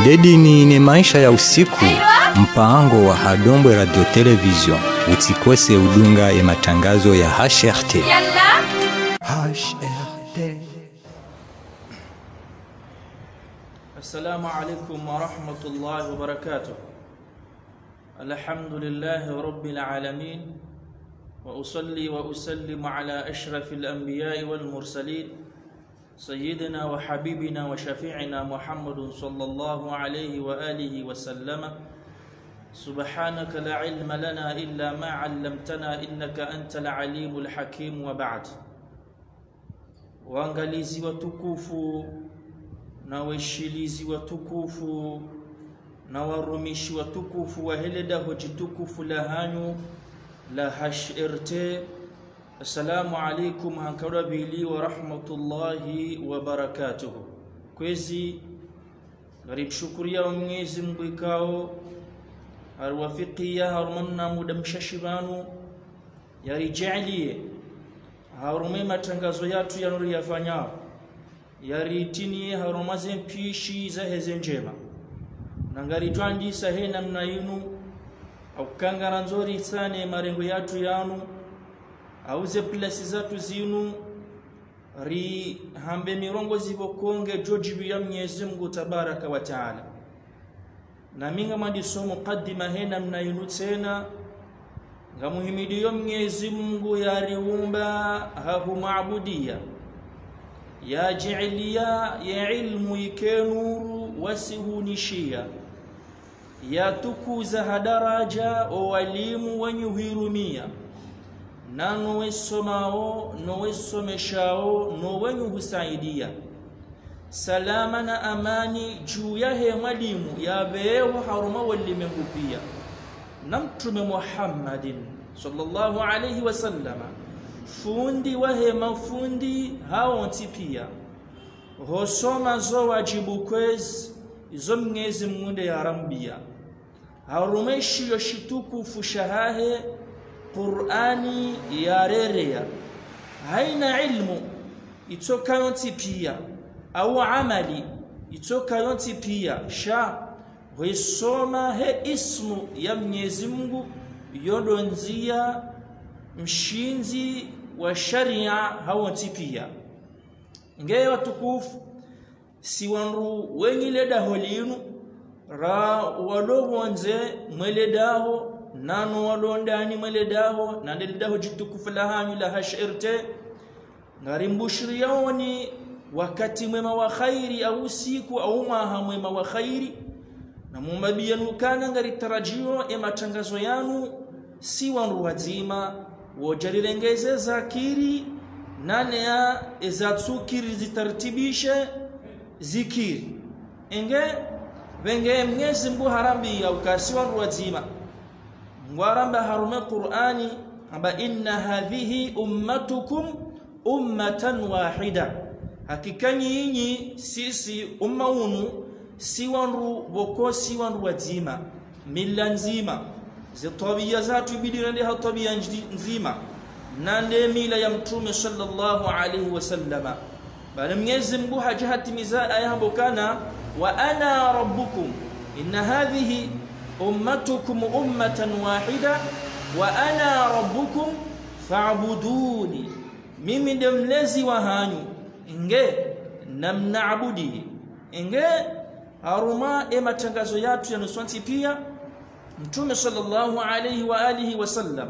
Dedini ni maisha ya usiku, mpango wa Hadombwe Radio Television. Usikose udunga ya matangazo ya HRT. HRT. السلام عليكم ورحمة الله وبركاته الحمد لله رب العالمين وأصلي وأسلم على أشرف الأنبياء والمرسلين سيدنا وحبيبنا وشفيعنا محمد صلى الله عليه وآله وسلم سبحانك لا علم لنا إلا ما علمتنا إنك أنت العليم الحكيم وبعد waangalizi watukufu na weshilizi watukufu na warumishi watukufu wa heleda hoji tukufu la hanyu la HRT assalamu alaikum hankara bili wa rahmatullahi wa barakatuhu kwezi garibshukuria wa mwenyezi mungu ikao harwafikia harumanna muda mshashibanu yarijalie harume matangazo yatu yanuri yafanyao yaritinie harumaze mpishi za heze njema nangaritwandisa he namna yinu aukangana nzori sane marengo yatu yanu auze plasi zatu zinu ri hambe mirongo zivokonge jojibu ya mwenyezi mungu tabaraka wa taala na minga madiso muqaddima he namna yinu tena ngamuhimidiyo mwenyezi mungu yariumba hahumaabudia yajilia ya ilmu ikenuru wasihunishia yatukuza hadaraja owalimu wenyuhirumia na nowesomao nowesomeshao nowenyuhusaidia salama na amani juu yahe mwalimu yabeeho haruma walimengu pia na mtume muhammadin sallallahu alaihi wasallama fundi wahe mafundi haonti pia hosoma zo wajibu kwezi izo mngezi munde yarambia harumeshiyo shitukufu shahahe qur'ani yarereya haina ilmu itokayonti pia au amali itokayonti pia sha hwisoma he ismu ya mwenyezi mungu yodonzia mshinzi wa sharia hawonti pia ngeye watukufu si wanru wenyiledaho linu ra walowonze mweledaho nano walondani mweledaho nandeledaho jitukufu lahanyu la hashirte ngarimbushiriyawoni wakati mwema wa khairi au usiku au mwaha mwema wa khairi na mumbabiyanukana ngaritarajiyo e matangazo yanu si wanru wazima wojalilengeze zakiri naneya ezatsukiri zitartibishe zikiri enge venge mnyezi mbu harambi ya ukasi wanru wazima ngwaramba harume qur'ani amba inna hadhihi ummatukum ummatan wahida hakika nyinyi sisi umma unu si wanru woko si wanru wazima mila nzima zitabia zatu ibidi nende ha tabia nzima nande mila ya mtume sallallahu alaihi wasallama bali mwenyezi Mungu hajahatimiza aya hapo kana wa ana rabbukum inna hadhihi ummatukum ummatan wahida wa ana rabbukum fa'buduni mimi ndiye mlezi wa hanyu inge namnaabudi inge haruma e matangazo yatu yanuswanti pia mtume sallallahu alayhi wa alihi wasallam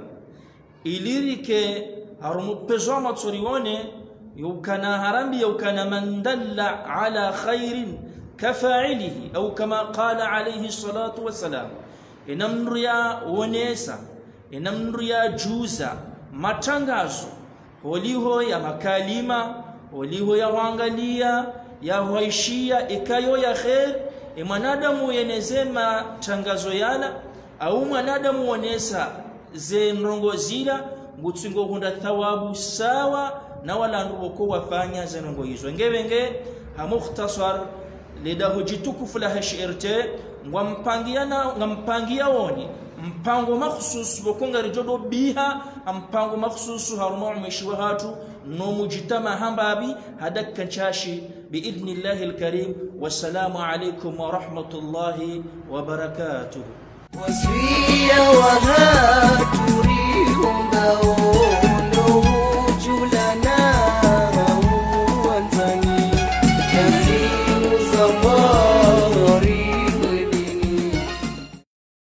ilirike harumupezwa matsorione yukana harambi yukana man dalla ala khairin kafa'ilihi au kama qala alayhi salatu wasalam inamria wonesa inamria juza matangazo holiho ya makalima holiho ya wangalia ya waishia ikayo ya khair e mwanadamu yenezema tangazo yala au mwanadamu wonesa ze mrongo zila ngutsingo hunda thawabu sawa na wala nduko wafanya ze nongo hizo ngevenge hamukhtasar leda hujitukufu la hashirte ngwampangiana ngampangia woni mpango makhsusu bokongari jodo biha mpango makhsusu haruma umeshiwa hatu no mujtama hambabi hadakkan chashi باذن الله الكريم والسلام عليكم ورحمه الله وبركاته وسوية وهات تريهم